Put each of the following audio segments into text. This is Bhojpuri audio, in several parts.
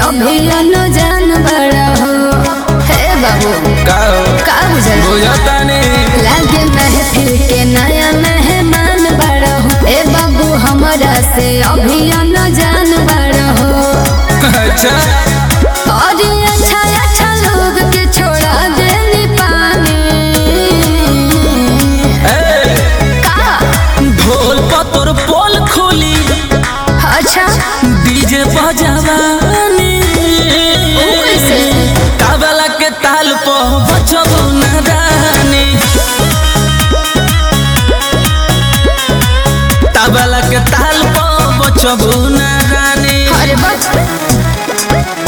अभी जान बड़ा हो हे बाबू का का बुझल बुझतानी लागे महफिल के नया मेहमान बड़ा हो ए बाबू हमरा से अभी जान बड़ा हो अच्छा और अच्छा अच्छा लोग के छोड़ा देनी पानी ए का ढोल पतोर पोल खोली अच्छा डीजे बजावानी ओ कैसे काबला के ताल पो बचबो नादानी तबला के ताल पो बचबो नादानी अरे बच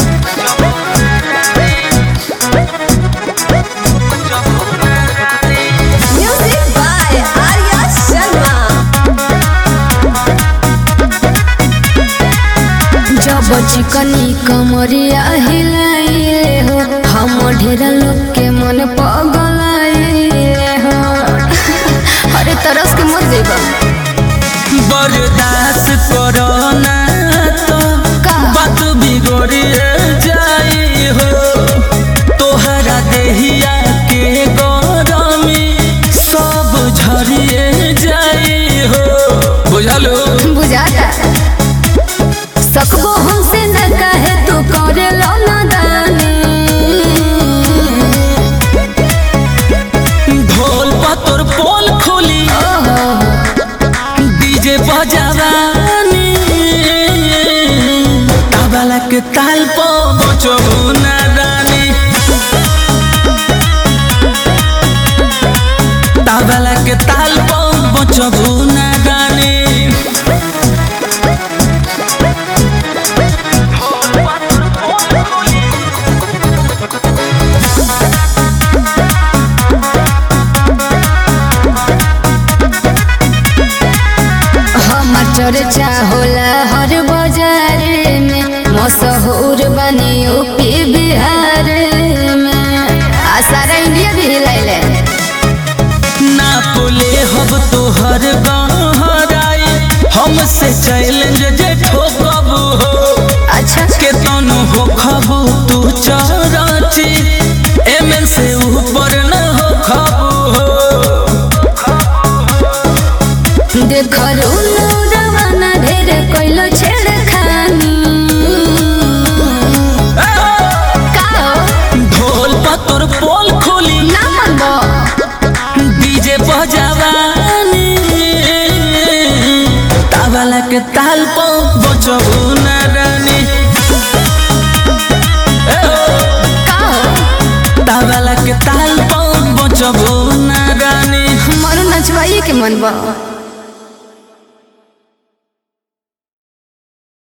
म्यूजिक बाय आर्या शर्मा जब चिकनी कमरिया हिलाइले हो हम ढेरा लोग के मन पगलाइले हो अरे तरस के मर जेबा बर्दाश्त करो ना तो का? बात बिगड़िए जाई हो तोहरा देहिया के गरमी सब झरिए जाई हो बुझलो बुझाता सकबो हमसे न कहे तू करे लो नादानी ढोल पतोर पोल खोली ओहो डीजे बजावानी तबला के ताल पो बचबो ना रानी तबला के ताल पो बचबो ना रानी हमार चर्चा होला हर बाजार में मशहूर बनी यूपी बिहार में आ सारा इंडिया भी हिलाइले ना बोले हब तोहर गहराई हमसे चैलेंज जे ठोकब हो अच्छा के तनु हो खबू तू चरची एमन से ऊपर न हो खबू हो देखलू रवाना ढेर कोइलो छेड़खानी का हो? ढोल पतोर पोल खोली ना मनबो डीजे बजावानी तावला के ताल पो बचबू ना रानी ए हो, का हो? तावला के ताल पो बचबू ना रानी हमारो नचवाइए के मन बा